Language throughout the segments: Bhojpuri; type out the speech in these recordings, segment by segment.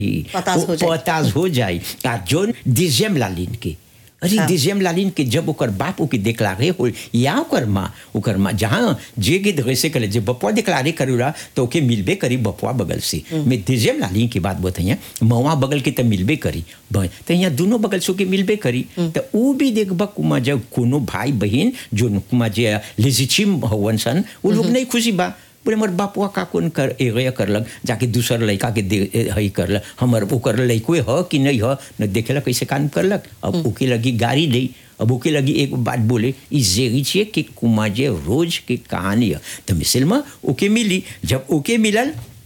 पतास हो जाई। पतास हो जाई आ जोन डिजेम लालिन के अरे हाँ। डिजेम लालिन के जब ओकर बाप ओके डिक्लारे हो या ओकर माँ ओकर माँ जहाँ जे के वैसे करे जे बपुआ डिक्लारे करूला तो ओके मिलबे करी बपुआ बगल से मैं डिजेम लालिन की बात बताइए मवा बगल के तो मिलबे करी ब- तो यहाँ दोनों बगल से ओके मिलबे करी तो ऊ भी देखबा कुमा जब कोनो भाई बहन जो कुमा जे लेजिचिम हवन सन उ लोग नहीं खुशी बा बोले हमर बापुआ का कौन कर एगया करलक जाके दूसर लड़का के दे ए- हई करलक हमर ओकर लड़को ह कि नहीं ह न देखेला कैसे काम करलक अब ओके लगी गाड़ी दे अब ओके लगी एक बात बोले ई जेगी छिए कि कुमाजे रोज के कहानी है तो मिसल में ओके मिली जब ओके मिलल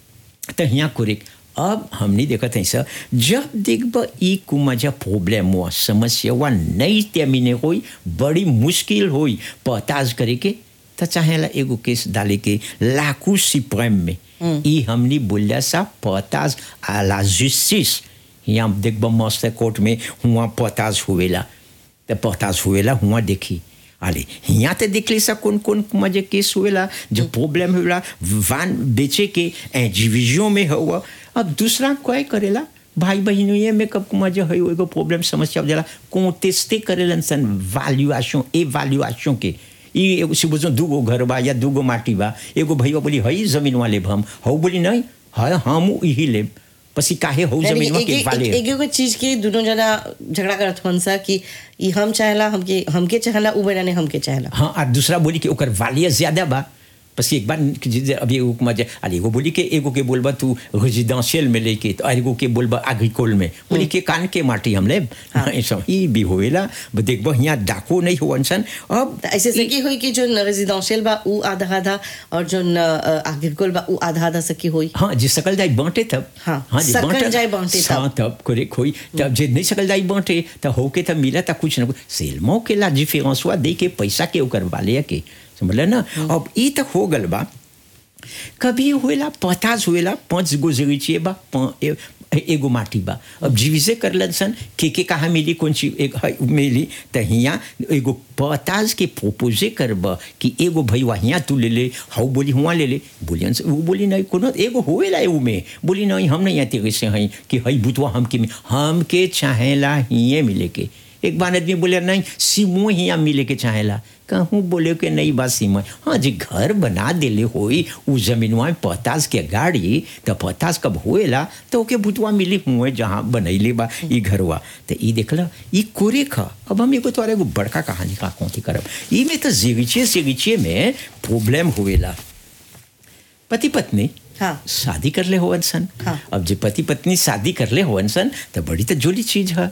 तो यहाँ कुरिक अब हमने देखा था सर जब देखब ई कुमाजा प्रॉब्लम हुआ समस्या हुआ नहीं त्यामिने होई बड़ी मुश्किल होई पताज करे के तो चाहेला एगो केस डाले के लाकू सिप्रेम में ई हमने बोलिया सा पताज आ ला जस्टिस यहाँ देखब मस्त कोर्ट में हुआ पताज हुएला तो पताज हुएला हुआ देखी अरे यहाँ तो देख ली सा कौन कौन मजे केस हुएला जो प्रॉब्लम हुएला वान बेचे के एजीविजों में हुआ अब दूसरा कोई करेला भाई बहनों में कब मजे है एगो प्रॉब्लम समस्या हो जाला कोटेस्टे करेलन सन वैल्यूएशन एवैल्यूएशन के ई एगो सुबह दूगो घर बा या दूगो माटी बा एगो भैया बोली हई जमीन वाले हम हऊ बोली नहीं है हम यही लेब पसी काहे हऊ यानी जमीन एक के एक वाले एक एगो चीज के दोनों जना झगड़ा करत हन सा कि ई हम चाहेला हमके हमके चाहेला उ बेना ने हमके चाहेला हाँ आ दूसरा बोली कि ओकर वालिया ज्यादा बा बस एक बार कि जे- अभी एगो मजे अरे एगो बोली के एगो के बोलबा तू रेजिडेंशियल में लेके तो एगो के बोलबा एग्रीकोल में बोली के कान के माटी हम ले हाँ। ऐसा ही भी होएला ब देखबो यहाँ डाको नहीं हो अनसन अब त ऐसे सकी होई कि जो रेजिडेंशियल बा उ आधा आधा और जो एग्रीकल्चर बा उ आधा आधा सकी होई हाँ जे सकल जाई बांटे तब हाँ, जे सकल बांटे- जाई बांटे तब। हाँ, तब करे खोई तब जे नहीं सकल जाई बांटे त होके तब मिला त कुछ न कुछ सेलमो के ला डिफरेंस हुआ दे के पैसा के ओकर वाले के समझल ना अब ई तक हो गल बा कभी हुएला पतास हुएला पांच गो जगीचिए बा पा- ए- एगो माटी बा अब जीविसे करलन सन के के कहाँ मिली कौन चीज एक है मिली त हियाँ एगो पताज के प्रोपोजे करब कि एगो भैया हियाँ तू ले ले हाउ बोली हुआ ले ले बोलियन से वो बोली नहीं कोनो एगो होएला एगो में बोली नहीं हम नहीं आते कैसे हैं कि हई बुतवा हमके में हमके चाहेला हिये मिले के एक बार आदमी बोले नहीं सीमो हियाँ मिले के चाहेला कहूँ बोले के नहीं बा सीमा हाँ जी घर बना देले होई उ जमीनवा में पतास के गाड़ी तो पतास कब होएला तो ओके बुतवा मिली हुए जहाँ बनैले बा ई घरवा तो ई देखला ई कोरे खा अब हम एगो तोरा एगो बड़का कहानी का कौन करब ई में तो जेगिचे सेगिचे में प्रॉब्लम हुएला पति पत्नी हाँ। शादी कर ले होवन सन हाँ। अब जे पति पत्नी शादी कर ले होवन सन तो बड़ी तो जोली चीज है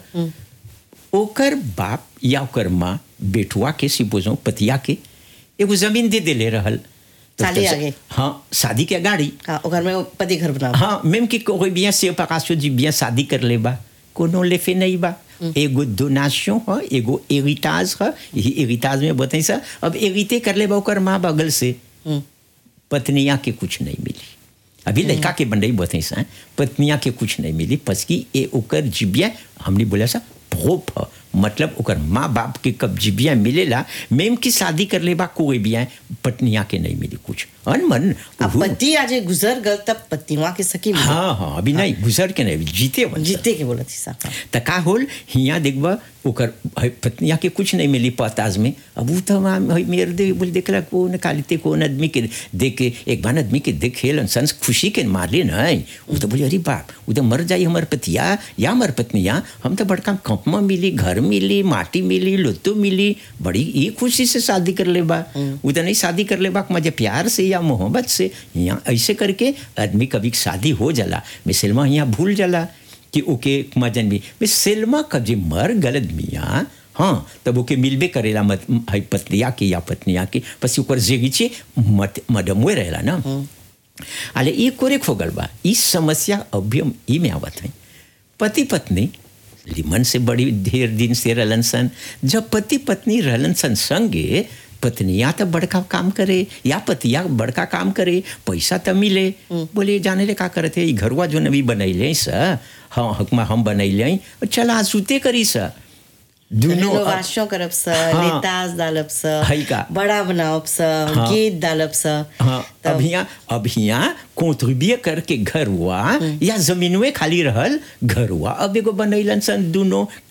ओकर बाप या ओकर माँ बेटुआ के सिपोजो पतिया के एगो जमीन दे देले रहल तो साली तब- आगे। हाँ शादी के गाड़ी हाँ ओ घर में वो पति घर बनाओ हाँ मेम कि कोई बिया से पकाशो जी बिया शादी कर ले बा कोनो लेफे नहीं बा एगो डोनाशन है एगो एरिटाज है यही एरिटाज में बताई सा अब एरिते कर ले बा ओकर माँ बगल से हम्म। पत्निया के कुछ नहीं मिली अभी लड़का के बंडई बताई सा पत्निया के कुछ नहीं मिली पसकी ए ओकर जिबिया हमने बोला सा प्रोप है मतलब ओकर माँ बाप के कब जिबिया मिलेला मेम की शादी कर ले बा कोई बिया पत्निया के नहीं मिली कुछ अनमन अब उहु- पति आज गुजर गल तब पतिवा के सकी मिली। हाँ हाँ अभी नहीं गुजर के नहीं जीते वन जीते के बोला थी सा त का होल हियाँ देखबा ओकर है पत्निया के कुछ नहीं मिली पताज में अब वो तो वहाँ है मेरे दे बोले देखला कौन कालिते कौन आदमी के देख के एक बार आदमी के देखे संस खुशी के मारले नहीं वो तो बोले अरे बाप वो तो मर जाई हमार पतिया या हमार पत्निया हम तो बड़का कंप में मिली घर मिली माटी मिली लुत्तो मिली बड़ी ई खुशी से शादी कर ले बा वो तो नहीं शादी कर ले बा मजे प्यार से या मोहब्बत से यहाँ ऐसे करके आदमी कभी शादी हो जाला मिसलमा यहाँ भूल जाला कि ओके मजन भी मैं सेल्मा कब जे मर गलत मियाँ हाँ तब ओके मिलबे करेला मत है पत्निया के या पत्निया के पसी ओकर जेगीचे मत मडमुए रहेला ना अले ये कोरे खोगल बा इस समस्या अभी हम ई में आवत है पति पत्नी लिमन से बड़ी ढेर दिन से रहलन सन जब पति पत्नी रहलन सन संगे पत्निया तो बड़का काम करे या पतिया बड़का काम करे पैसा तो मिले बोले जाने ले का करते ई घरवा जो नवी बनैले स हाँ हकमा हम बनैले चला सुते करी सा दुनो रेनोवेशन करब स हाँ। लेताज डालब स हई का। बड़ा बनावब स हाँ। गेट डालब स हाँ तब अब यहाँ अब यहाँ कॉन्ट्रीब्यूट करके घर हुआ या जमीनवे खाली रहल घर हुआ अब एगो बनैलन सन दुनो